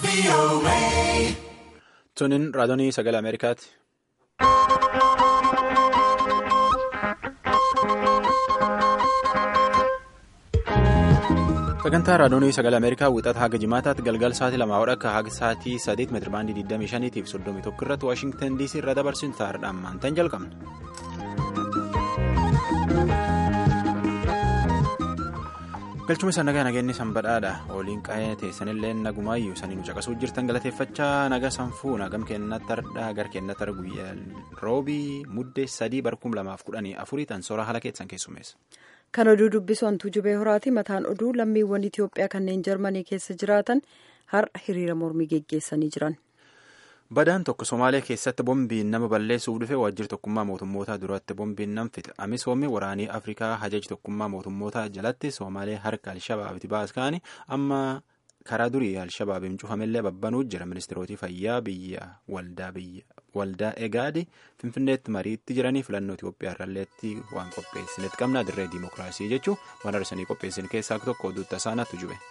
Tuniin raadiyoo sagalee Ameerikaati. Sagantaa raadiyoo sagalee Ameerikaa wixata haga jimaataatti galgala sa'aatii lamaa akka haga sa'aatii sadeet meetira baandii 25 fi 31 irratti Waashingtan DC irra dabarsuun taa'aadhaan maantaan jalqabna. galchuma isa nagaa nageenyi sanbadhaadha waliin qaa'ee teessanillee nagumaayyuu sanii nu caqasuu jirtan galateeffachaa naga sanfuu nagam kennatti ardhaa gar kennatti argu guyyaa roobii muddee sadii barkum lamaaf kudhanii afurii tan soora haala keessan keessumeessa. kan oduu dubbisu hantuu jubee horaati mataan oduu lammiiwwan itiyoophiyaa kanneen jarmanii keessa jiraatan har'a hiriira mormii geggeessanii jiran. badaan tokko somaalee keessatti boombiin nama balleessuuf dhufe waajjira tokkummaa mootummootaa duratti boombiin nam fite amisoomii waraanii afrikaa hajaji tokkummaa mootummootaa jalatti somaalee harka alshabaabitti baaskaanii amma karaa durii alshabaabiin cufamellee babbanuu jira ministeerootii fayyaa biyya waldaa egaadi finfinneetti mariitti jiranii filannoo itiyoophiyaa irralleetti waan qopheessinetti qabna dirree diimokiraasii jechuun waan arsanii qopheessin keessaa tokko oduutti tasaanatu jube.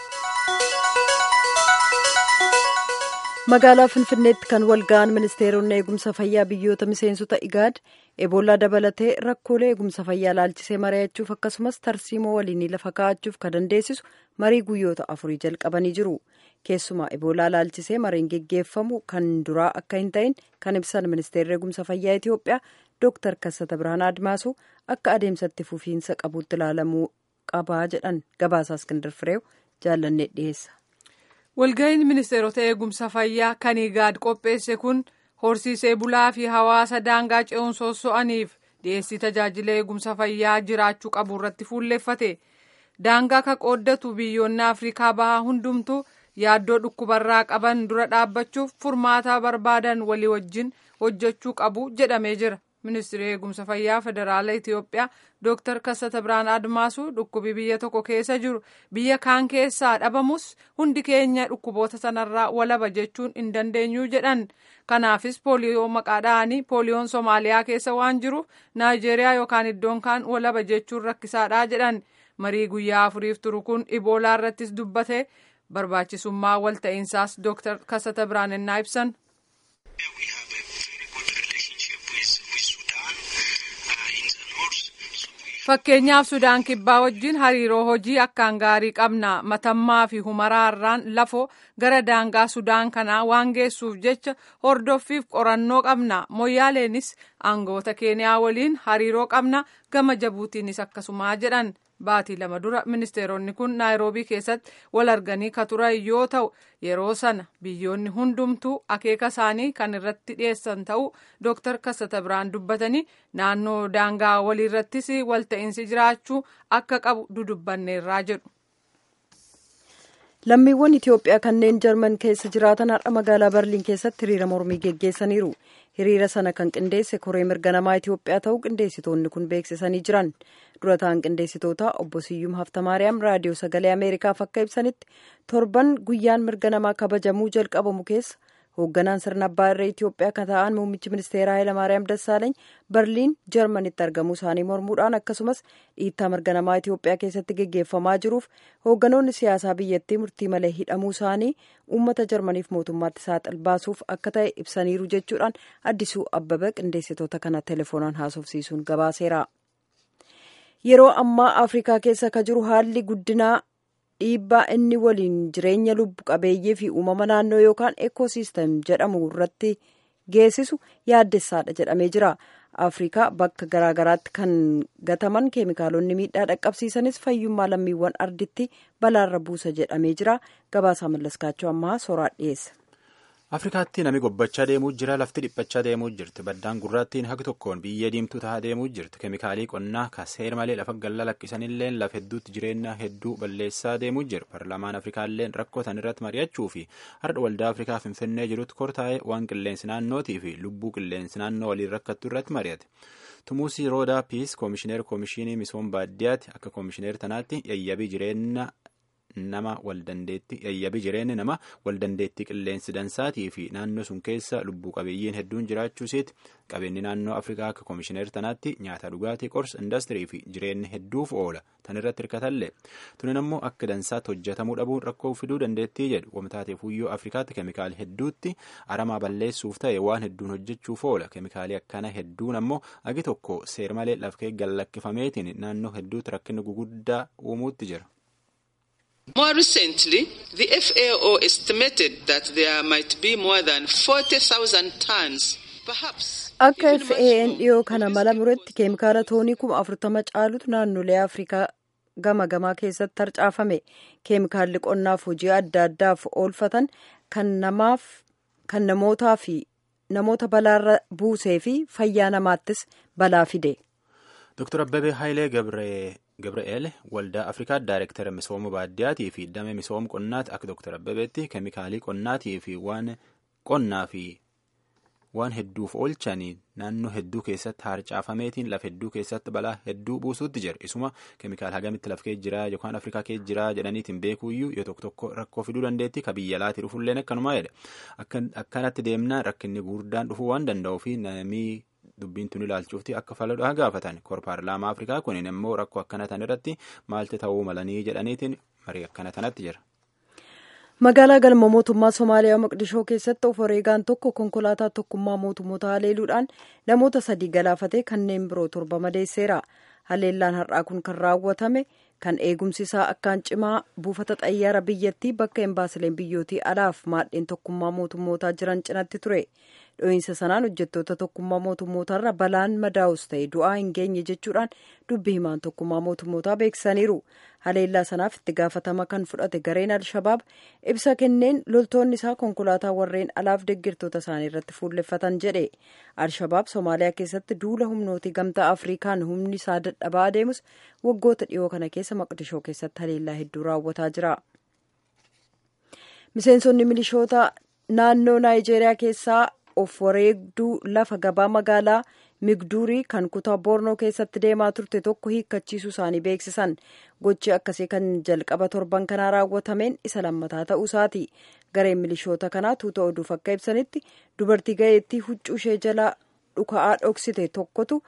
magaalaa finfinneetti kan walga'an ministeeronni eegumsa fayyaa biyyoota miseensota igaad eboolaa dabalatee rakkoolee eegumsa fayyaa laalchisee mari'achuuf akkasumas tarsiimoo waliinii lafa kaa'achuuf kan dandeessisu marii guyyoota afurii jalqabanii jiru keessumaa eboolaa laalchisee mariin geggeeffamu kan duraa akka hin ta'in kan ibsan ministeerri eegumsa fayyaa itiyoophiyaa dooktar kassata birhaan admaasuu akka adeemsatti fufiinsa qabuutti ilaalamuu qabaa jedhan gabaasaa iskindar fireew jaallannee dhiyeessa. walga'iin ministeerota eegumsa fayyaa kan igaad qopheesse kun horsiisee bulaa fi hawaasa daangaa ce'uun sosso'aniif dhiyeessii tajaajila eegumsa fayyaa jiraachuu qabu irratti fuulleeffate daangaa ka qooddatu biyyoonni afrikaa bahaa hundumtu yaaddoo dhukkubarraa qaban dura dhaabbachuuf furmaata barbaadan walii wajjin hojjechuu qabu jedhamee jira ministeerri eegumsa fayyaa federaala itiyoophiyaa dooktar kassata birhaan admaasuu dhukkubi biyya tokko keessa jiru biyya kaan keessaa dhabamus hundi keenya dhukkuboota sanarraa walaba jechuun hin dandeenyu jedhan kanaafis pooliyoo maqaa dha'anii pooliyoon soomaaliyaa keessa waan jiruuf naayijeeriyaa yookaan iddoon kaan walaba jechuun rakkisaadha jedhan marii guyyaa afuriif turu kun iboolaa irrattis dubbate barbaachisummaa walta'iinsaas dooktar kassata birhaan ennaa ibsan. fakkeenyaaf sudaan kibbaa wajjin hariiroo hojii akkaan gaarii qabna matammaa fi humaraarraan lafoo gara daangaa sudaan kanaa waan geessuuf jecha hordoffiif qorannoo qabna moyyaaleenis aangoota keeniyaa waliin hariiroo qabna gama jabuutiinis akkasumaa jedhan baatii lama dura ministeeronni kun naayiroobii keessatti wal arganii ka turan yoo ta'u yeroo sana biyyoonni hundumtuu akeeka isaanii kan irratti dhiyeessan ta'uu dooktar kassata biraan dubbatanii naannoo daangaa waliirrattis walta'iinsi jiraachuu akka qabu dudubbanneerraa jedhu. lammiiwwan itiyoophiyaa kanneen jarman keessa jiraatan har'a magaalaa berliin keessatti hiriira mormii geggeessaniiru hiriira sana kan qindeesse koree mirga namaa itiyoophiyaa ta'uu qindeessitoonni kun beeksisanii jiran dura ta'an qindeessitoota obbo siyyum haftamaariyaam raadiyoo sagalee ameerikaaf akka ibsanitti torban guyyaan mirga namaa kabajamuu jalqabamu keessa hoogganaan sirna abbaa irree itiyoophiyaa kan ta'an muummichi ministeeraa hayilamaariyaam dassaaleeny berliin jarmanitti argamuu isaanii mormuudhaan akkasumas dhiittaa mirga namaa itiyoophiyaa keessatti geggeeffamaa jiruuf hoogganoonni siyaasaa biyyattii murtii malee hidhamuu isaanii uummata jarmaniif mootummaatti saaxil baasuuf akka ta'e ibsaniiru jechuudhaan addisuu abbaba qindeessitoota kana telefoonaan haasofsiisuun gabaaseera. yeroo ammaa afrikaa keessa ka jiru haalli guddinaa dhiibbaa inni waliin jireenya lubbu qabeeyyii fi uumama naannoo yookaan ekoosiistem jedhamu irratti geessisu yaaddessaadha jedhamee jira afrikaa bakka garaagaraatti kan gataman keemikaalonni miidhaa dhaqqabsiisanis fayyummaa lammiiwwan arditti balaarra buusa jedhamee jira gabaasaa mallaskaachuu ammaa sooraan dhiyeessa. afrikaatti nami gobbachaa deemuu jira lafti dhiphachaa deemuu jirti baddaan gurraattiin haqi tokkoon biyya diimtuu tahaa deemuu jirti keemikaalii qonnaa ka seer malee lafa galla lakkisanillee lafa hedduutti jireenya hedduu balleessaa deemuu jira paarlaamaan afrikaalleen rakkoo tan irratti mari'achuu fi har'a waldaa afrikaa finfinnee jirutti kortaa'ee waan qilleensi naannootii fi lubbuu qilleensi naannoo waliin rakkattu irratti mari'ate. tumuusii roodaa piis koomishineer koomishinii misooma baadiyyaatti akka koomishineer tanaatti yayyabii jireenya nama waldandeetti yayyabi jireenyi nama waldandeetti qilleensi dansaatii fi naannoo sun keessa lubbuu qabeeyyiin hedduun jiraachuu isaati qabeenyi naannoo afrikaa akka koomishineer tanaatti nyaata dhugaatii qorsa indastirii fi jireenyi hedduuf oola tan irratti hirkatallee tunin ammoo akka dansaatti hojjetamuu dhabuun rakkoo fiduu dandeettii jedhu wamtaateef huyyoo afrikaatti keemikaali hedduutti aramaa balleessuuf ta'e waan hedduun hojjechuuf oola keemikaalii akkana hedduun ammoo agi tokko seer malee lafkee gallakkifameetiin naannoo hedduutti rakkinni guguddaa uumuutti jira. More recently, the FAO estimated that there might be more than 40,000 tons, perhaps. Akka FAO'n dhiyoo kana mala muretti keemikaala toonii kuma afurtama caalutu naannolee Afrikaa gama gamaa keessatti harcaafame. Keemikaalli qonnaaf hojii adda addaaf oolfatan kan namaaf kan namootaa fi namoota balaarra buusee fi fayyaa namaattis balaa fide. Dr. Abbabee Hayilee Gabra'eel waldaa Afrikaa Daayirektara misooma baadiyyaatii fi damee misooma qonnaati akka Dr. Abbabeetti keemikaalii qonnaatii fi waan qonnaa fi waan hedduuf oolchanii naannoo hedduu keessatti harcaafameetiin lafa hedduu keessatti balaa hedduu buusuutti jira. Isuma keemikaala hagamitti laf kee jira yookaan Afrikaa kee jira jedhaniitiin beekuuyyuu yoo tokko tokko rakkoo fiduu dandeetti ka biyya alaatii dhufulleen akkanumaa jedha. Akkanatti deemnaan rakkinni guddaan dhufuu waan danda'uu fi namii dubbiin tun ilaalchuufti akka faladhaa gaafatan kor paarlaamaa afrikaa kunin immoo rakkoo akkana tan irratti maalti ta'uu malanii jedhaniitiin marii akkana tanatti jira. magaalaa galma mootummaa somaaliyaa maqdishoo keessatti of wareegaan tokko konkolaataa tokkummaa mootummoota haleeluudhaan namoota sadii galaafatee kanneen biroo torba madeesseera haleellaan har'aa kun kan raawwatame kan eegumsi isaa akkaan cimaa buufata xayyaara biyyattii bakka embaasileen biyyootii alaaf maadheen tokkummaa mootummootaa jiran cinatti ture dho'iinsa sanaan hojjettoota tokkummaa mootummootaarra balaan madaa'us ta'e du'aa hin geenye jechuudhaan dubbi himaan tokkummaa mootummootaa beeksisaniiru haleellaa sanaaf itti gaafatama kan fudhate gareen alshabaab ibsa kenneen loltoonni isaa konkolaataa warreen alaaf deggirtoota isaanii irratti fuulleffatan jedhe alshabaab soomaaliyaa keessatti duula humnooti gamtaa afrikaan humni isaa dadhabaa adeemus waggoota dhiyoo kana keessa maqdishoo keessatti haleellaa hedduu raawwataa jira miseensonni milishoota naannoo naayijeeriyaa keessaa of wareegduu lafa gabaa magaalaa migduurii kan kutaa boornoo keessatti deemaa turte tokko hiikkachiisuu isaanii beeksisan gochi akkasii kan jalqaba torban kanaa raawwatameen isa lammataa ta'uu isaati gareen milishoota kanaa tuuta oduuf akka ibsanitti dubartii ga'eettii huccuu ishee jala dhuka'aa dhoksite tokkotu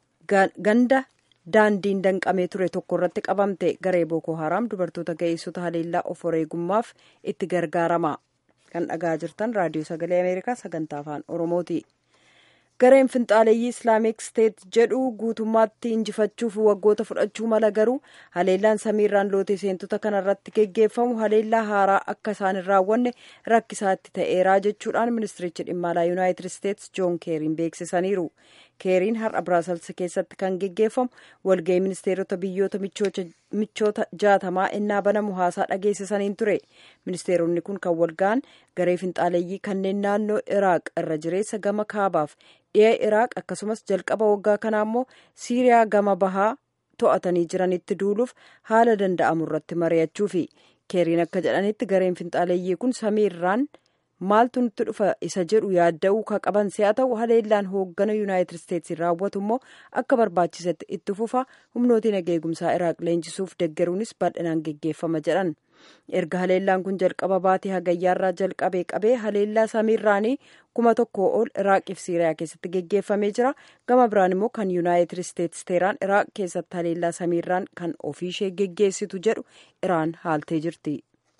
ganda daandiin danqamee ture tokko irratti qabamte garee bookoo haraam dubartoota ga'eessota haleellaa of wareegummaaf itti gargaarama kan dhagaa jirtan raadiyoo sagalee ameerikaa sagantaa afaan oromooti. gareen finxaaleeyyii islaamik steet jedhu guutummaatti injifachuuf waggoota fudhachuu mala garuu haleellaan samiirraan lootee seentota kanarratti geggeeffamu haleellaa haaraa akka isaan hin raawwanne rakkisaatti ta'eeraa jechuudhaan ministirichi dhimma alaa yuunaayitid isteets joon keeriin beeksisaniiru keeriin har'a biraasels keessatti kan geggeeffamu walga'ii ministeerota biyyoota michoota jaatamaa innaa banamu haasaa dhageessisaniin ture ministeeronni kun kan walga'an garee finxaaleeyyii kanneen naannoo iraaq irra jireessa gama kaabaaf dhi'a iraaq akkasumas jalqaba waggaa kanaa immoo siiriyaa gama bahaa to'atanii jiranitti duuluuf haala danda'amu irratti mari'achuufi keeriin akka jedhanitti gareen finxaaleeyyii kun samiirraan maaltu nutti dhufa isa jedhu yaadda'uu ka qaban si'a ta'u haleellaan hooggana yuunaayitid isteetsiin raawwatu immoo akka barbaachisetti itti fufa humnootiin eegumsaa iraaq leenjisuuf deggeruunis bal'inaan geggeeffama jedhan erga haleellaan kun jalqaba baatee hagayyaarraa jalqabee qabee haleellaa samiirraanii kuma tokko ol iraaqiif siiriyaa keessatti geggeeffamee jira gama biraan immoo kan yuunaayitid isteets teeraan iraaq keessatti haleellaa samiirraan kan ofiishee geggeessitu jedhu iraan haaltee jirti.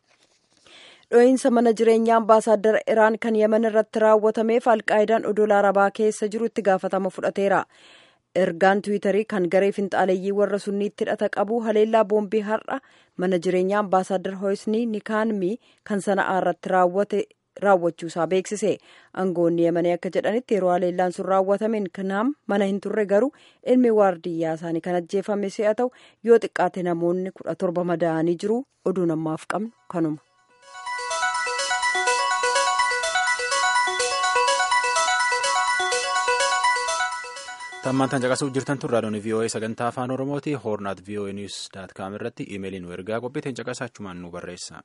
dho'iinsa mana jireenyaa ambaasaaddara iraan kan yemen irratti raawwatameef alqaayidaan odola arabaa keessa jiru itti gaafatama fudhateera ergaan tiwiitarii kan garee finxaaleeyyii warra sunniitti hidhata qabu haleellaa boombii har'a mana jireenyaa ambaasaaddar hoosnii nikaanmii kan sana'aa irratti raawwate raawwachuusaa beeksise aangoonni yemanii akka jedhanitti yeroo haleellaan sun raawwatameen kanaam mana hin turre garuu ilmi waardiyyaa isaanii kan ajjeefame si'a ta'u yoo xiqqaate namoonni kudha torba madaa'anii jiru oduun ammaaf qabnu kanuma. tammaan caqasuuf jirtan tun raadiyoon vii'oo'ee sagantaa afaan oromooti hoornaat vii'oo'ee niwus daat kaam irratti iimeelii nu ergaa qophiiteen caqasaa achumaan nu barreessa.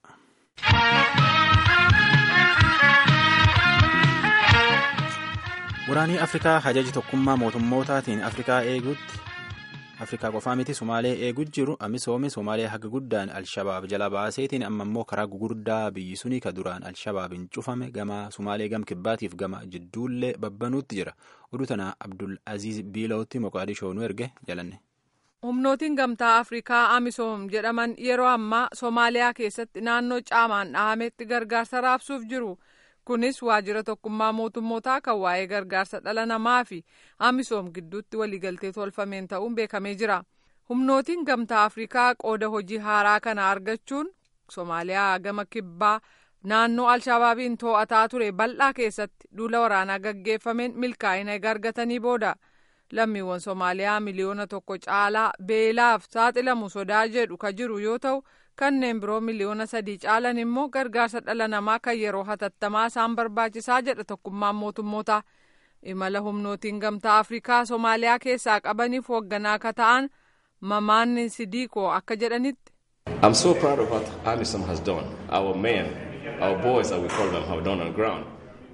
waraanii afrikaa hajaji tokkummaa mootummootaatiin afrikaa eeguutti afrikaa qofaa miti somaalee eeguu jiru amisoomii somaalee haga guddaan alshabaab jala baaseetiin amma immoo karaa gugurdaa biyyi sunii ka duraan alshabaabiin cufame gama somaalee gam kibbaatiif gama jidduullee babbanuutti jira oduu tana abdul aziz biilootti moqaadishoo nu erge jalanne. humnootiin gamtaa afrikaa amisoom jedhaman yeroo ammaa soomaaliyaa keessatti naannoo caamaan dhahametti gargaarsa raabsuuf jiru kunis waajjira tokkummaa mootummootaa kan waa'ee gargaarsa dhala namaa fi amisoom gidduutti waliigaltee tolfameen ta'uun beekamee jira humnootiin gamtaa afrikaa qooda hojii haaraa kana argachuun soomaaliyaa gama kibbaa naannoo alshabaabiin to'ataa ture bal'aa keessatti duula waraanaa gaggeeffameen milkaa'ina argatanii booda. lammiiwwan soomaaliyaa miliyoona tokko caalaa beelaaf saaxilamu sodaa jedhu ka jiru yoo ta'u kanneen biroo miliyoona sadii caalan immoo gargaarsa dhala namaa kan yeroo hatattamaa isaan barbaachisaa jedha tokkummaan mootummoota imala humnootiin gamtaa afrikaa soomaaliyaa keessaa qabaniif hoogganaa akka ta'an mamaanni sidiikoo akka jedhanitti. I'm so proud of what AMISOM has done. Our men, our boys, as we call them, have done on ground.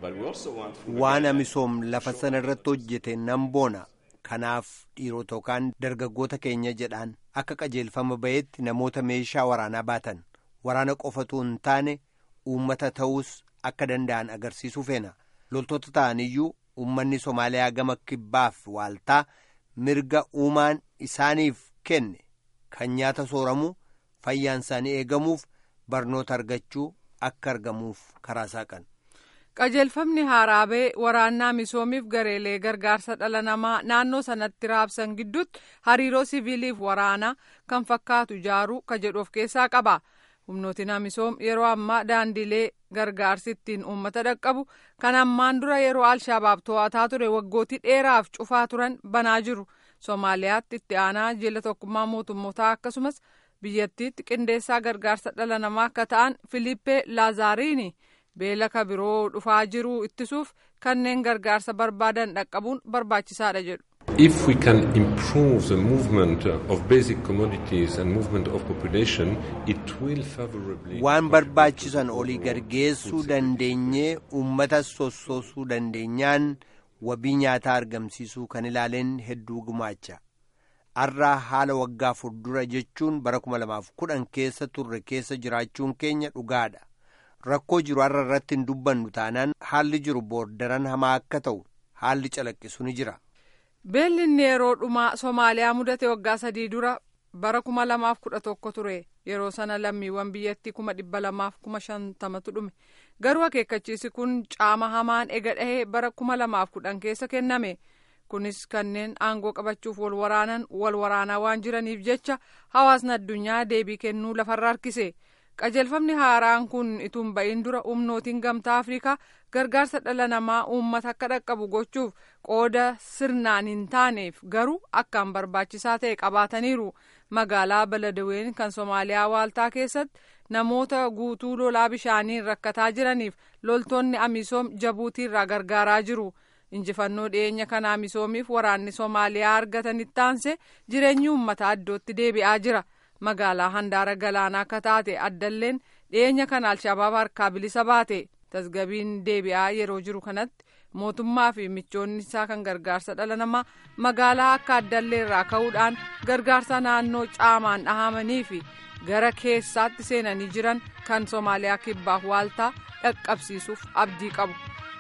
Waan amisoom lafa sana irratti hojjete nan boona. Kanaaf dhiirota yookaan dargaggoota keenya jedhaan akka qajeelfama bahetti namoota meeshaa waraanaa baatan waraana qofatu hin taane uummata ta'uus akka danda'an agarsiisuu feena loltoota ta'aniyyuu uummanni Somaaliyaa gama kibbaaf waaltaa mirga uumaan isaaniif kenne kan nyaata sooramuu fayyaan isaanii eegamuuf barnoota argachuu akka argamuuf karaa saaqan. qajeelfamni haaraa ba'e waraannaa misoomiif gareelee gargaarsa dhala namaa naannoo sanatti raabsan gidduutti hariiroo siviiliif waraanaa kan fakkaatu ijaaruu ka jedhu of keessaa qaba humnootiin amisoom yeroo ammaa daandilee gargaarsi ittiin uummata dhaqqabu kan ammaan dura yeroo alshabaab to'ataa ture waggootii dheeraaf cufaa turan banaa jiru soomaaliyaatti itti aanaa jila tokkummaa mootummootaa akkasumas biyyattiitti qindeessaa gargaarsa dhala namaa akka ta'an filiippee laazaariini. beela ka biroo dhufaa jiru ittisuuf kanneen gargaarsa barbaadan dhaqqabuun barbaachisaadha jedhu. If we can improve the movement of basic commodities and movement of population, it will favorably. Waan barbaachisan olii gargeessuu dandeenyee uummata sossoosuu dandeenyaan wabii nyaataa argamsiisuu kan ilaaleen hedduu gumaacha. Har'aa haala waggaa fuuldura jechuun bara 2010 keessa turre keessa jiraachuun keenya dhugaadha. rakkoo jiru har'a irratti hin dubbannu taanaan haalli jiru boordaran hamaa akka ta'u haalli calaqqisu ni jira. Beelli inni yeroo dhumaa Soomaaliyaa mudate waggaa sadii dura bara kuma lamaaf kudha tokko ture yeroo sana lammiiwwan biyyattii kuma dhibba lamaaf kuma shantamatu dhume garuu akeekkachiisi kun caama hamaan ega dhahee bara kuma lamaaf kudhan keessa kenname kunis kanneen aangoo qabachuuf wal waraanan wal waraanaa waan jiraniif jecha hawaasni addunyaa deebii kennuu lafarra harkise. qajeelfamni haaraan kun ituun ba'iin dura humnootiin gamtaa afrikaa gargaarsa dhala namaa uummata akka dhaqqabu gochuuf qooda sirnaan hin taaneef garuu akkaan barbaachisaa ta'e qabaataniiru magaalaa baladaween kan soomaaliyaa waaltaa keessatti namoota guutuu lolaa bishaaniin rakkataa jiraniif loltoonni amisoom jabuutiirraa gargaaraa jiru. injifannoo dhiyeenya kana amisoomiif waraanni soomaaliyaa argatan ittaanse jireenyi uummataa iddootti deebi'aa jira. magaalaa handaara galaanaa akka taate addalleen dhiyeenya kana alshabaab harkaa bilisa baate tasgabiin deebi'aa yeroo jiru kanatti mootummaa fi michoonni isaa kan gargaarsa dhala namaa magaalaa akka addallee irraa ka'uudhaan gargaarsa naannoo caamaan dhahamanii fi gara keessaatti seenanii jiran kan soomaaliyaa kibbaaf waaltaa dhaqqabsiisuuf abdii qabu.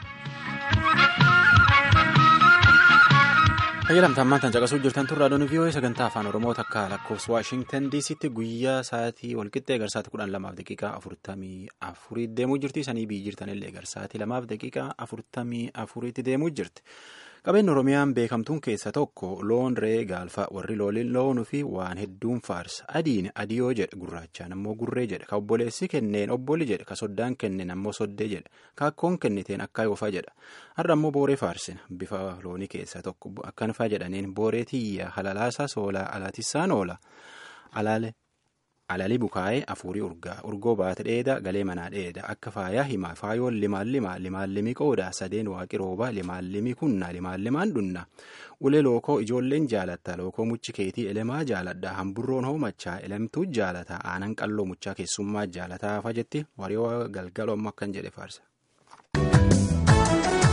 Fayyadamtaan tan caqasuu jirtan turraa doonii vii'oo'ee sagantaa afaan oromoo takka lakkoofsa waashingtan diisitti guyyaa sa'aatii walqixxee garsaatii kudhan lamaaf daqiiqaa afurtamii afurii deemuu jirti sanii biyyi jirtan illee garsaatii lamaaf daqiiqaa afurtamii afuriitti deemuu jirti. Qabeenyi Oromiyaan beekamtuun keessa tokko loon re'ee gaalfa warri loonuu fi waan hedduun faarsa. Adiin adiyoo jedha gurraachaan ammoo gurree jedha. Ka obboleessi kenneen obbolli jedha. Ka soddaan kenneen ammoo soddee jedha. Ka akkoon kenniteen akka yoofaa jedha. Har'a ammoo booree faarsina. Bifa loonii keessa tokko akkan faa jedhaniin booree tiyya halalaasaa soolaa alaatissaan oola. Alaale. Alalii bukaa'ee afurii urgaa urgoo baate dheeda galee manaa dheeda akka faayaa himaa faayoon limaan limaa limaan limii qooda sadeen waaqi rooba limaan limii kunna limaan limaan dhunna ulee lookoo ijoolleen jaalatta lookoo muchi keetii elemaa jaaladha hamburroon hoomachaa elemtuu jaalata aanan qalloo muchaa keessummaa jaalataa fajetti wariyoo galgaloo amma akkan jedhe faarsa.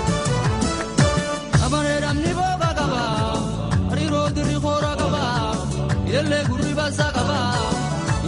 Abareedhamni booba qaba hariiroo dirri koora qaba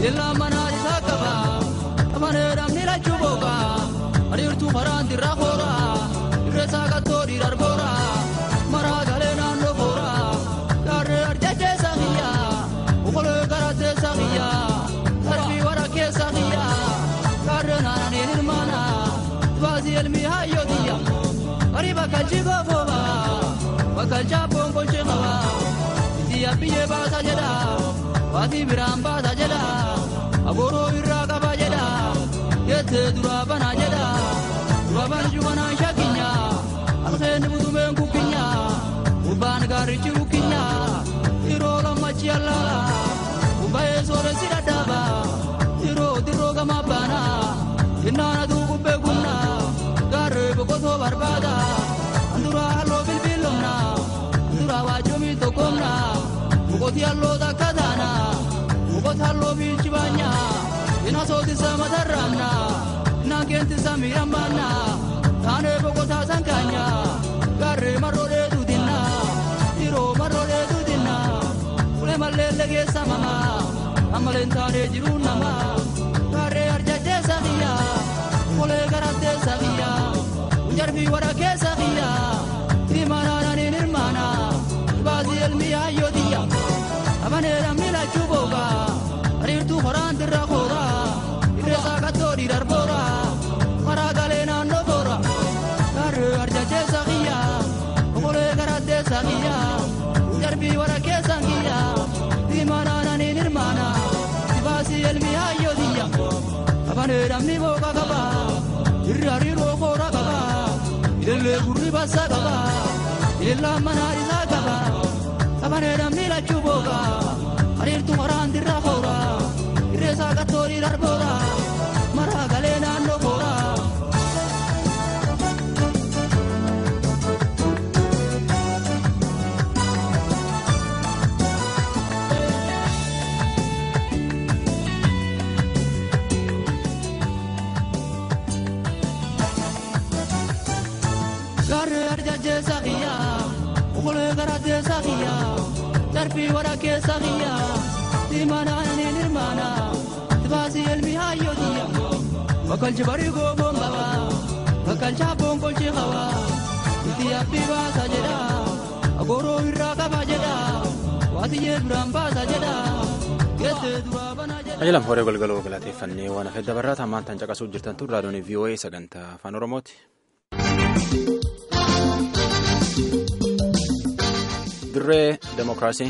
illaa manaa isaa qaba amanee namni lachuu booqa ariirtuu maraan dirraa koora irreessaa qattoo dhiirar boora maraa galee naannoo boora gaarree arjachee saaqiyya okolee garattee saaqiyya darbii wara keessa qiyya gaarree naananii hirmaana baasii elmii hayyootiya Ari bakalchi goofooba bakalcha bonkolchee qaba itti abbiyyee baasa jedha waatii biraan baasa jedha agooroo irraa qaba jedha yettee duraa banaa jedha dura banju manaan shakkinya alkeenni butumeen kukkinya gubbaan gaarichi rukkinya yeroo lammachi allaala gubbayee sooressi dhadhaaba yeroo dirroo gamaa baana innaanatu gubbee gumna gaarree boqotoo barbaada anduraa halloo bilbiilomna anduraa waajjomii tokkomna boqoti halloo takka taana boqoti halloo biilchi baanya ina sootisa matarraamna ina keentisa miirambaanna taanee boqotaa sankaanya gaarree marroodhee duutinna diroo marroodhee duutinna ulee malleelle keessa mama ammaleen taanee jiruun nama gaarree arjachee sakiyya ulee garattee sakiyya jarbii wara keessa kiyya timaanaananiin hirmaana baasii elmii hayyootiyya abanee namni lachuu booqa ariirtuu horaan dirra koora irreessaa qattoo dhiirar boora maraa galee naannoo boora gaarree arjacheessa kiyya okolee garatteessa kiyya jarbii wara keessan kiyya timaanaananiin hirmaana baasii elmii hayyootiyya abanee namni booqa qaba irri hariiroo koora qaba illee gurri bassa qaba illaan manaa isaa qaba qabanee namni lachuu booqa hariirtu maraan dirra koora irreessaa qattoorii darboora maraa galee naannoo koora. Gaarree arjachee saqiya okolee garattee saqiya darbii wara keessa qiyya timaanaaniin hirmaana tibaasii elmi hayyootiya bakkalchi barii gooboon qaba bakkalcha bonkolchi qaba itti abbii baasa jedha agooroo irraa qaba jedha waatiyyee duraan baasa jedha geessee duraa bana jedha. Qajeelam horee golgaloo galateeffannee waan hafee dabarraa tamaan tan caqasuu jirtan tun raadiyoon VOA sagantaa afaan Oromooti. Dirree Demokiraasii.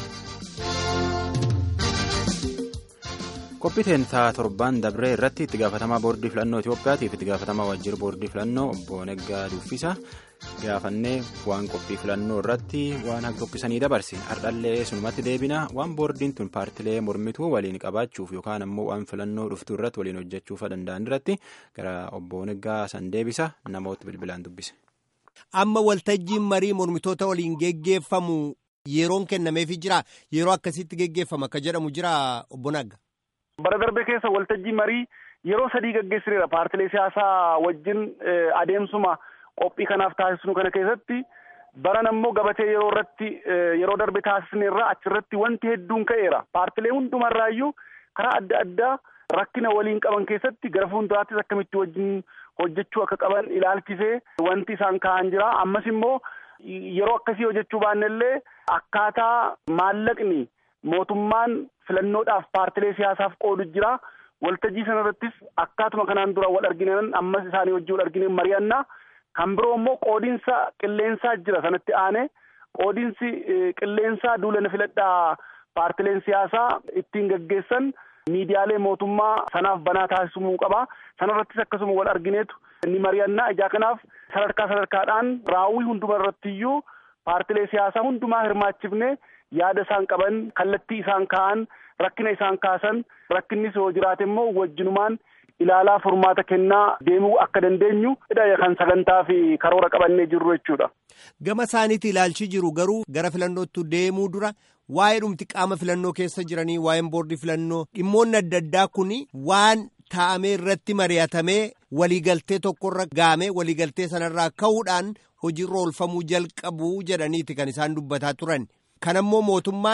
Qophii teentaa torban dabree irratti itti gaafatamaa boordii filannoo Itoophiyaatiif itti gaafatamaa waajjira boordii filannoo obbo Neggaa Duffisa gaafannee waan qophii filannoo irratti waan akka dubbisanii dabarse hardhallee sunumatti deebina waan boordiin tun paartilee mormituu waliin qabaachuuf yookaan ammoo waan filannoo dhuftuu irratti waliin hojjechuuf danda'an irratti gara obbo Neggaa san deebisa namoota bilbilaan dubbise. Amma waltajjiin marii mormitoota waliin geggeeffamu yeroon kennameefii jira yeroo akkasitti geggeeffama akka jedhamu jira obbo Nagga. Bara darbe keessa waltajjii marii yeroo sadii gaggeessineera paartilee siyaasaa wajjin adeemsuma qophii kanaaf taasisnu kana keessatti baran ammoo gabatee yeroo irratti yeroo darbe taasisneerra achirratti wanti hedduun ka'eera paartilee hundumarraayyuu karaa adda addaa rakkina waliin qaban keessatti gara fuulduraattis akkamitti wajjin hojjechuu akka qaban ilaalchisee wanti isaan ka'an jira ammas immoo yeroo akkasii hojjechuu baannellee akkaataa maallaqni mootummaan filannoodhaaf paartilee siyaasaaf qoodu jira waltajjii sana irrattis akkaatuma kanaan dura wal arginan ammas isaanii wajjin wal argine mari'annaa kan biroo immoo qoodinsa qilleensaa jira sanatti aane qoodinsi qilleensaa duulana filadhaa paartileen siyaasaa ittiin gaggeessan miidiyaalee mootummaa sanaaf banaa taasisumuu qaba sanarrattis akkasuma wal argineetu ni mari'annaa ijaa kanaaf sadarkaa sadarkaadhaan raawwii hunduma irrattiyyuu paartilee siyaasaa hundumaa hirmaachifne yaada isaan qaban kallattii isaan ka'an rakkina isaan kaasan rakkinnis yoo jiraate immoo wajjinumaan ilaalaa furmaata kennaa deemuu akka dandeenyu kan sagantaa fi karoora qabannee jirru jechuudha. Gama isaaniitti ilaalchi jiru garuu gara filannootti deemuu dura waa'ee dhumti qaama filannoo keessa jiranii waa'een boordii filannoo dhimmoonni adda addaa kun waan taa'amee irratti mari'atamee waliigaltee tokkorra gaamee waliigaltee sanarraa ka'uudhaan hojiirra oolfamuu jalqabuu jedhaniiti kan isaan dubbataa turan. Kanammoo mootummaan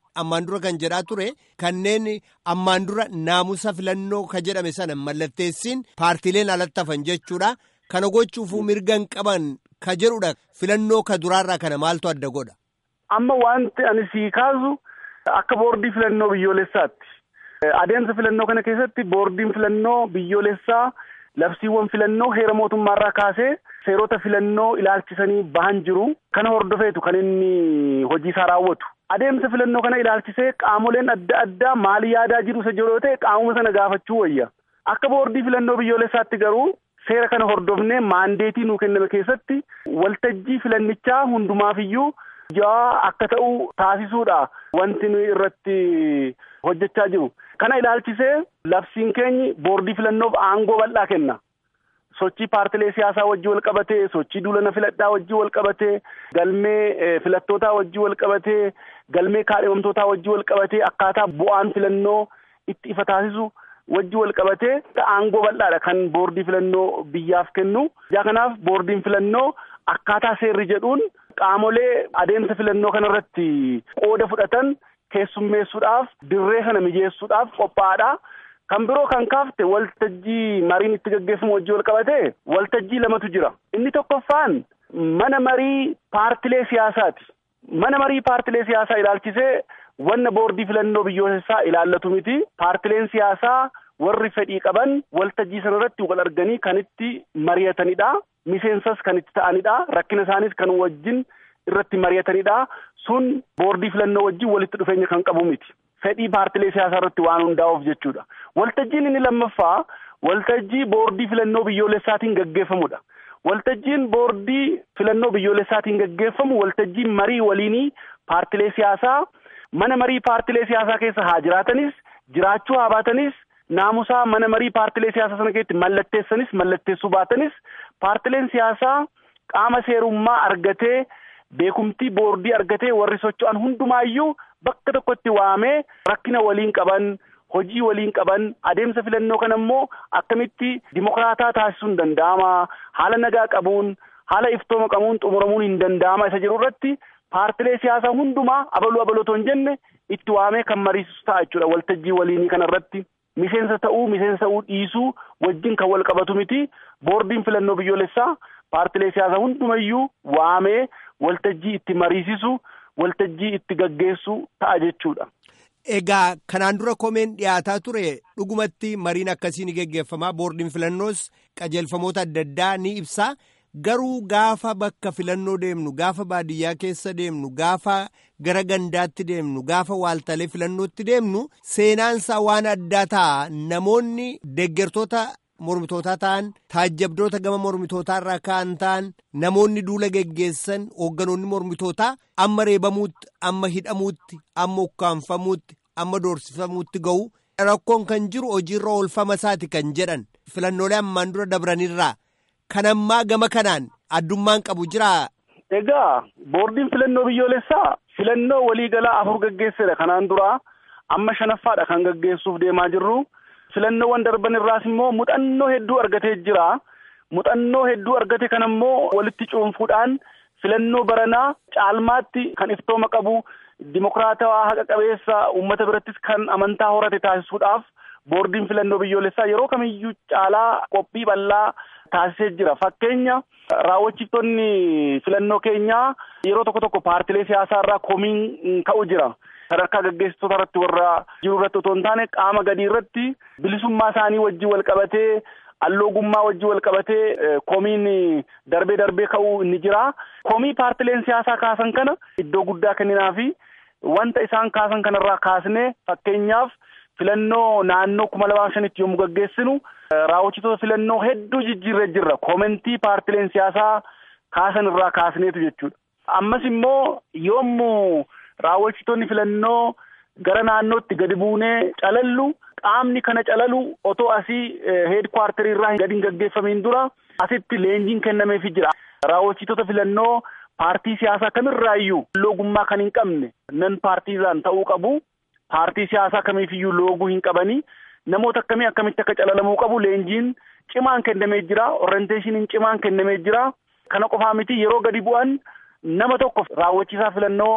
ammaan dura kan jedhaa ture kanneen ammaan dura naamusa filannoo ka jedhame sana mallatteessiin paartiileen alatti hafan jechuudha. Kana gochuufuu mirga hin qaban ka jedhudha filannoo ka duraarraa kana maaltu adda godha. Amma wanti ani sii kaasu akka boordii filannoo biyyoolessaatti. Adeemsa filannoo kana keessatti boordiin filannoo biyyoolessaa labsiiwwan filannoo heera mootummaarraa kaasee seerota filannoo ilaalchisanii bahan jiru. Kana hordofeetu kan inni hojii isaa raawwatu. Adeemsa filannoo kana ilaalchisee qaamoleen adda addaa maal yaadaa jiru isa jiru yoo ta'e qaamuma sana gaafachuu wayya. Akka boordii filannoo biyyoolessaatti garuu seera kana hordofnee maandeetii nuu kenname keessatti waltajjii filannichaa hundumaafiyyuu jawaa akka ta'u taasisuudha wanti nuyi irratti hojjechaa jiru. Kana ilaalchisee labsiin keenyi boordii filannoof aangoo bal'aa kenna. Sochii paartilee siyaasaa wajjii wal qabatee, sochii duulana filadhaa wajjii wal qabatee, galmee filattootaa wajjii wal qabatee, galmee kaadhimamtootaa wajjii wal qabatee, akkaataa bu'aan filannoo itti ifa taasisu wajji wal qabatee aangoo bal'aadha kan boordii filannoo biyyaaf kennu. Ijaa kanaaf boordiin filannoo akkaataa seerri jedhuun qaamolee adeemsa filannoo kanarratti qooda fudhatan keessummeessuudhaaf dirree kana mijeessuudhaaf qophaa'aadha. Kan biroo kan kaafte waltajjii mariin itti gaggeeffamu wajji wal qabatee waltajjii lamatu jira. Inni tokkoffaan mana marii paartilee siyaasaati. Mana marii paartilee siyaasaa ilaalchisee wanna boordii filannoo biyyoolessaa ilaallatu miti. Paartileen siyaasaa warri fedhii qaban waltajjii sanarratti wal arganii kan itti mari'atanidha. Miseensas kan itti ta'anidha. Rakkina isaanis kan wajjin irratti mari'atanidha. Sun boordii filannoo wajjin walitti dhufeenya kan qabu miti. Fedhii paartilee siyaasaa irratti waan hundaa'uuf jechuudha. Waltajjiin inni lammaffaa waltajjii boordii filannoo biyyoolessaatiin gaggeeffamudha. Waltajjiin boordii filannoo biyyoolessaatiin gaggeeffamu waltajjii marii waliinii paartilee siyaasaa mana marii paartilee siyaasaa keessa haa jiraatanis jiraachuu haa baatanis naamusaa mana marii paartilee siyaasaa sana keessatti mallatteessanis mallatteessuu baatanis paartileen siyaasaa qaama seerummaa argatee beekumtii boordii argatee warri socho'an hundumaayyuu bakka tokkotti waamee rakkina waliin qaban hojii waliin qaban adeemsa filannoo kana immoo akkamitti dimokraataa taasisuun danda'ama haala nagaa qabuun haala iftooma qabuun xumuramuun hin danda'ama isa jedhu irratti paartilee siyaasaa hundumaa abaluu abalotoo hin jenne itti waamee kan mariisisu ta'a jechuudha waltajjii waliinii kana irratti miseensa ta'uu miseensa ta'uu dhiisuu wajjin kan wal qabatu miti boordiin filannoo biyyoolessaa paartilee siyaasaa hundumayyuu waamee waltajjii itti mariisisu waltajjii itti gaggeessu ta'a jechuudha. Egaa kanaan dura komeen dhiyaataa ture dhugumatti mariin akkasii ni geggeeffamaa boordiin filannoos qajeelfamoota adda addaa ni ibsaa garuu gaafa bakka filannoo deemnu gaafa baadiyyaa keessa deemnu gaafa gara gandaatti deemnu gaafa waaltalee filannootti deemnu seenaansaa waan addaa ta'a namoonni deeggartoota mormitootaa ta'an taajjabdoota gama mormitootaa irraa ka'an ta'an namoonni duula geggeessan hoogganoonni mormitootaa amma reebamuutti amma hidhamuutti amma ukkaanfamuutti amma doorsifamuutti ga'u rakkoon kan jiru hojiirra oolfama isaati kan jedhan filannoolee ammaan dura dabranirraa kan ammaa gama kanaan addummaan qabu jiraa. Egaa boordiin filannoo biyyoolessaa filannoo waliigalaa afur gaggeessedha kanaan dura amma shanaffaadha kan gaggeessuuf deemaa jirru. filannoowwan darban irraas immoo muuxannoo hedduu argatee jira. Muuxannoo hedduu argate kana immoo walitti cuunfuudhaan filannoo baranaa caalmaatti kan iftooma qabu dimokiraatawaa haqa qabeessa uummata birattis kan amantaa horate taasisuudhaaf boordiin filannoo biyyoolessaa yeroo kamiyyuu caalaa qophii bal'aa taasisee jira. Fakkeenya raawwachiiftonni filannoo keenyaa yeroo tokko tokko paartilee siyaasaa irraa komiin ka'u jira. sadarkaa gaggeessitoota irratti warra jiru irratti otoo hin taane qaama gadii irratti bilisummaa isaanii wajjin wal qabatee alloogummaa wajjin wal qabatee komiin darbee darbee ka'uu inni jira. Komii paartileen siyaasaa kaasan kana iddoo guddaa kenninaa fi wanta isaan kaasan kanarraa kaasnee fakkeenyaaf filannoo naannoo kuma lamaa shanitti yommuu gaggeessinu raawwachiitoota filannoo hedduu jijjiirree jirra. Komentii paartileen siyaasaa kaasan irraa kaasneetu jechuudha. Ammas immoo yommuu raawwachiitoonni filannoo gara naannootti gadi buunee calallu qaamni kana calalu otoo asii heedkwaartarii irraa gadi hin gaggeeffamiin dura asitti leenjiin kennameefii jira. Raawwachiitoota filannoo paartii siyaasaa kamirraayyuu loogummaa kan hin qabne nan paartiizaan ta'uu qabu. Paartii siyaasaa kamiifiyyuu looguu hin qabanii namoota akkamii akkamitti akka calalamuu qabu leenjiin cimaan kennamee jira. Orienteeshiniin cimaan kennamee jira. Kana qofaa miti yeroo gadi bu'an nama tokko raawwachiisaa filannoo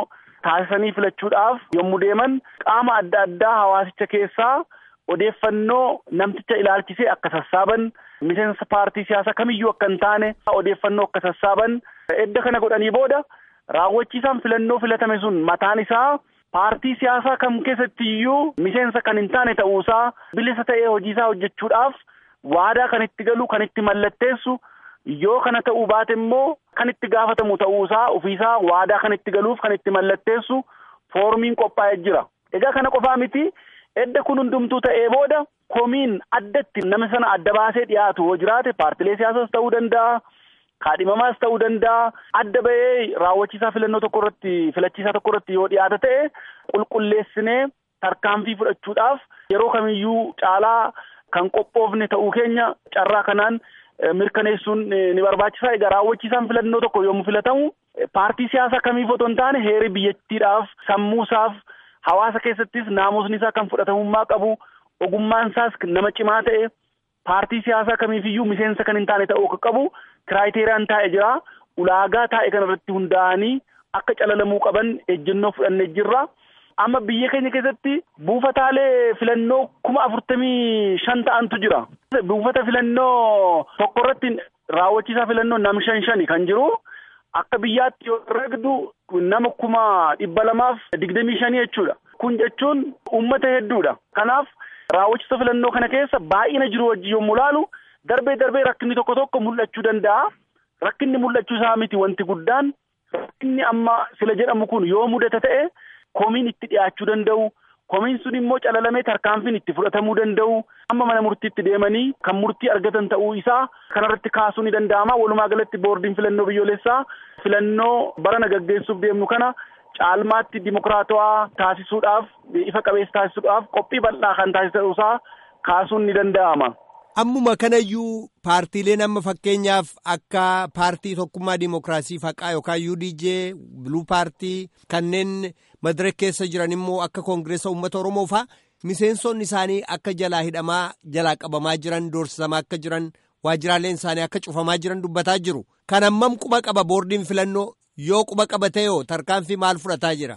taasisanii filachuudhaaf yommuu deeman qaama adda addaa hawaasicha keessaa odeeffannoo namticha ilaalchisee akka sassaaban miseensa paartii siyaasaa kamiyyuu akka hin taane odeeffannoo akka sassaaban edda kana godhanii booda raawwachiisaan filannoo filatame sun mataan isaa paartii siyaasaa kam keessatti iyyuu miseensa kan hin taane ta'uusaa bilisa ta'ee hojiisaa hojjechuudhaaf waadaa kan itti galu kan itti mallatteessu yoo kana ta'uu baate immoo kan itti gaafatamu ta'uusaa ofiisaa waadaa kan itti galuuf kan itti mallatteessu foormiin qophaa'ee jira. Egaa kana qofaa miti edda kun hundumtuu ta'ee booda komiin addatti nama sana adda baasee dhiyaatu yoo jiraate paartilee siyaasaas ta'uu danda'a. kaadhimamaas ta'uu danda'a adda bahee raawwachiisaa filannoo tokko irratti filachiisaa tokko irratti yoo dhiyaata ta'e qulqulleessinee tarkaanfii fudhachuudhaaf yeroo kamiyyuu caalaa kan qophoofne ta'uu keenya carraa kanaan mirkaneessuun ni barbaachisa egaa raawwachiisaan filannoo tokko yommuu filatamu paartii siyaasaa kamiif otoo hin taane heeri biyyattiidhaaf sammuusaaf hawaasa keessattis naamusni isaa kan fudhatamummaa qabu ogummaan isaas nama cimaa ta'e paartii siyaasaa kamiifiyyuu miseensa kan hin taane ta'uu akka qabu kiraayiteriiyaan taa'e jira ulaagaa taa'e kanarratti hundaa'anii akka calalamuu qaban ejjennoo fudhannee jirra. Amma biyya keenya keessatti buufataalee filannoo kuma afurtamii shan ta'antu jira. Buufata filannoo tokko irratti raawwachiisaa filannoo nam shan shani kan jiru. Akka biyyaatti yoo ragdu nama kuma dhibba lamaaf digdamii shanii jechuudha. Kun jechuun uummata hedduudha. Kanaaf raawwachiisa filannoo kana keessa baay'ina jiru wajjin yommuu ilaalu darbee darbee rakkinni tokko tokko mul'achuu danda'a. Rakkinni mul'achuu isaa miti wanti guddaan rakkinni amma sila jedhamu kun yoo mudata ta'e komiin itti dhiyaachuu danda'u. Komiin sun immoo calalamee tarkaanfiin itti fudhatamuu danda'u. Amma mana murtiitti deemanii kan murtii argatan ta'uu isaa kanarratti kaasuu ni danda'ama. Walumaa galatti boordiin filannoo biyyoolessaa filannoo barana gaggeessuuf deemnu kana caalmaatti dimokiraatawaa taasisuudhaaf ifa qabeessa taasisuudhaaf qophii bal'aa kan taasisaa kaasuun ni danda'ama. Ammuma kanayyuu paartiileen amma fakkeenyaaf akka paartii tokkummaa dimokiraasii faqaa yookaan UDJ biluu paartii kanneen madirek keessa jiran immoo akka koongireessa uummata Oromoo faa miseensonni isaanii akka jalaa hidhamaa jalaa qabamaa jiran doorsisamaa akka jiran waajjiraaleen isaanii akka cufamaa jiran dubbataa jiru. Kan ammam quba qaba boordiin filannoo yoo quba qabatee yoo tarkaanfii maal fudhataa jira?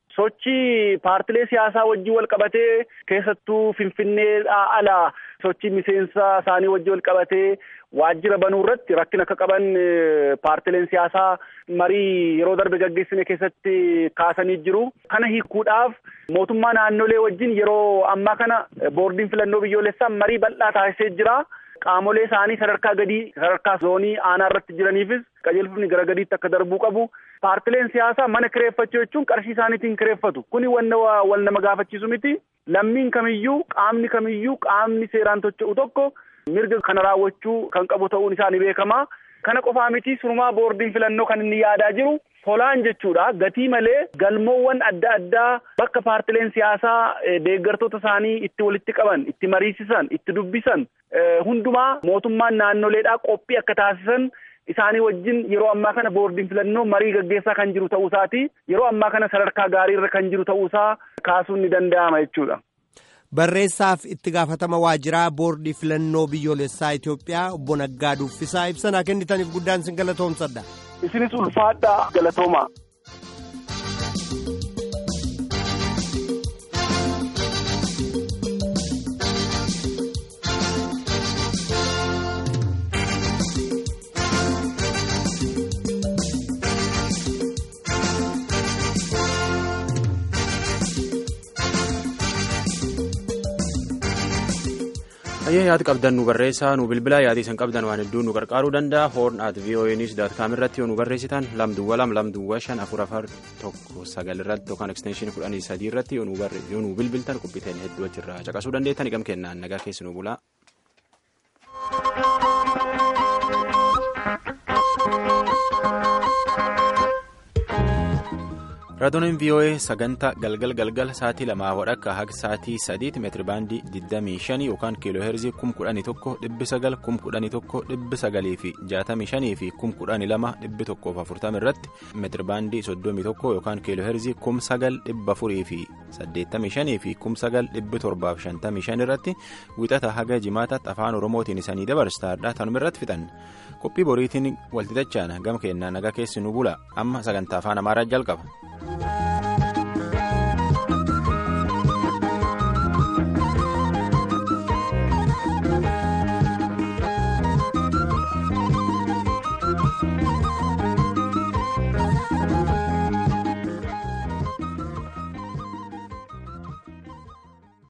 Sochii paartilee siyaasaa wajjin wal qabatee keessattuu Finfinneedhaa ala sochii miseensa isaanii wajjin wal qabatee waajjira banuu irratti rakkina akka qaban paartileen siyaasaa marii yeroo darbe gaggeessine keessatti kaasanii jiru. Kana hiikuudhaaf mootummaa naannolee wajjin yeroo ammaa kana boordiin filannoo biyyoolessaa marii bal'aa taasisee jira. Qaamolee isaanii sadarkaa gadii sadarkaa zoonii aanaa irratti jiraniifis qajeelfamni gara gadiitti akka darbuu qabu. Paartileen siyaasaa mana kireeffachuu jechuun qarshii isaaniitiin kireeffatu. Kuni wanna wal nama gaafachiisu miti. Lammiin kamiyyuu qaamni kamiyyuu qaamni seeraan tocho'u tokko mirga kana raawwachuu kan qabu ta'uun isaa ni beekama. Kana qofaa miti sunumaa boordiin filannoo kan inni yaadaa jiru tolaan jechuudha. Gatii malee galmoowwan adda addaa bakka paartileen siyaasaa deeggartoota isaanii itti walitti qaban, itti mariisisan, itti dubbisan hundumaa mootummaan naannoleedhaa qophii akka taasisan isaanii wajjin yeroo ammaa kana boordiin filannoo marii gaggeessaa kan jiru ta'uu isaati. Yeroo ammaa kana sadarkaa gaarii irra kan jiru ta'uu isaa kaasuun ni danda'ama jechuudha. Barreessaaf itti gaafatama waajjiraa boordii filannoo biyyoolessaa Itoophiyaa obbo Naggaa Duffisaa ibsanaa kennitaniif guddaan sin galatoomsadha. Isinis ulfaadhaa galatooma. Ayyee yaada qabdan nu barreessaa nu bilbilaa yaada isin qabdan waan hedduu nu gargaaruu danda'a hoorn at voanews dot com irratti yoo nu barreessitan lamduwwa lam lamduwwa shan afur afar tokko sagal irratti yookaan ekstenshinii kudhanii sadii irratti yoo nu bilbiltan qubbiteen hedduu achirraa caqasuu dandeettan igam kennaan nagaa keessi nu bulaa. raadiyooleen voa sagantaa galgal galgal sa'aatii lamaa wadhakka haga sa'aatii sadiitti meetiribaandii 25 yookaan kiiloo heerzii 11,900 11,900 fi 65 fi 12,140 irratti meetiribaandii 31 yookaan kiiloo heerzii 9,400 fi 85 fi 9,755 irratti wixata haga jimaataatti afaan oromootiin isanii dabarsaadha tanuma irratti fixan qophii boriitiin walxixachaan gama kennaa nagaa keessi nu bula amma sagantaa afaan amaaraa jalqaba.